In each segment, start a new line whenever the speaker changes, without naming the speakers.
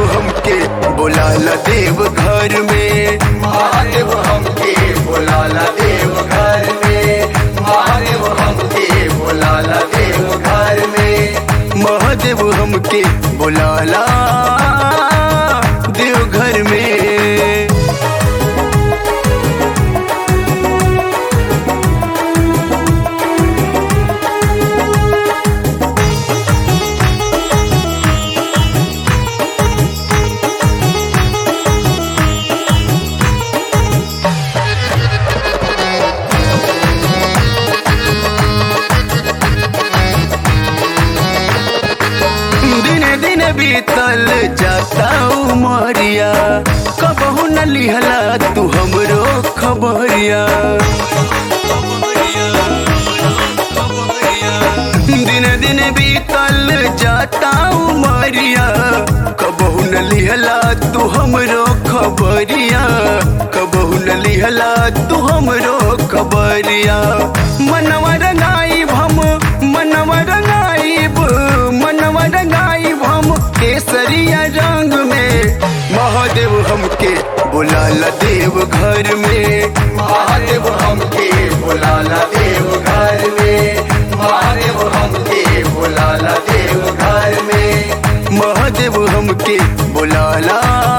हमके बुलाला देव घर में
महादेव हमके बुलाला देव घर में महादेव हमके बुलाला देव घर में
महादेव हमके बुलाला देव घर में दिन दिन बीतल जाता उमरिया कबहू न लिहला तू हमरो खबरिया दिन दिन बीतल जाता उमरिया कबहू न लिहला तू हमरो खबरिया कबहू न लिहला तू हमरो खबरिया मनवा रंगाई हम मनवा रंगाइब मनवा रंगाइब हम केसरिया रंग में महादेव हमके बुलाला देव घर में
महादेव हमके बुलाला देव घर में महादेव हमके बुलाला देव घर में
महादेव हमके बुलाला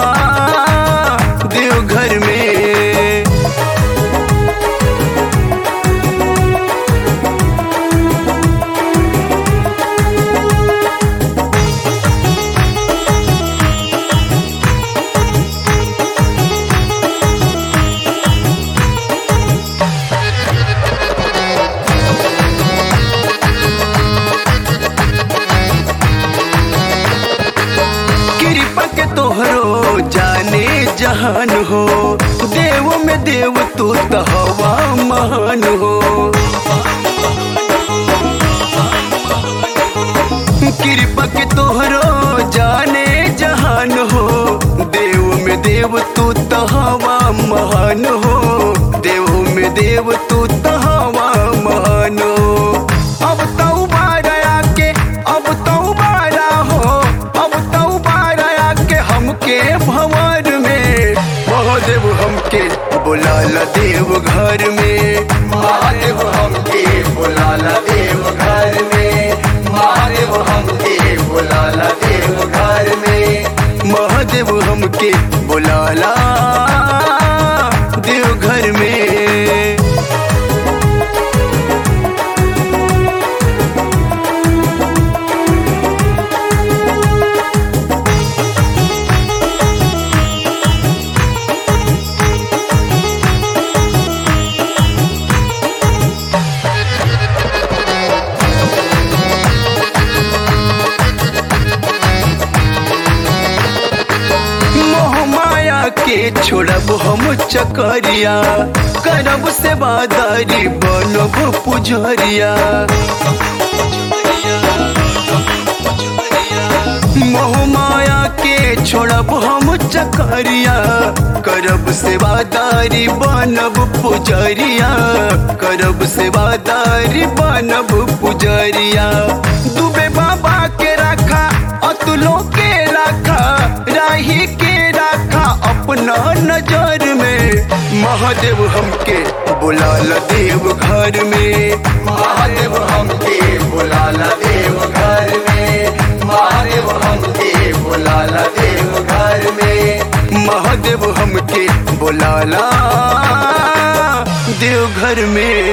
देव घर में कृपा के तोहरो जाने जहान हो देव में देव तू तो हवा महान हो कृपा के तोहरो जाने जहान हो देव में देव तू तो हवा महान हो देव में देव तू तो हवा महान हो अब तो बारा के अब तो बारा हो अब तो बारा के हमके भंवर में महादेव हमके बुलाला देव घर में
महादेव हमके बुलाला देव घर में महादेव हमके बुलाला देव घर में
महादेव हमके बुलाला देव घर में मोह माया के छोड़ब हम चकरिया करब सेवादारी बनब पुजरिया मोह माया के छोड़ब हम चकरिया करब सेवादारी बनब पुजरिया करब सेवादारी बनब पुजरिया दुबे बाबा के रखा अतुलो के रखा राही के रखा अपना नजर में महादेव हमके बुलाला देव घर में
महादेव हमके बुलाला देव घर में महादेव हमके बुलाला देव घर में
महादेव हमके बुलाला देव घर में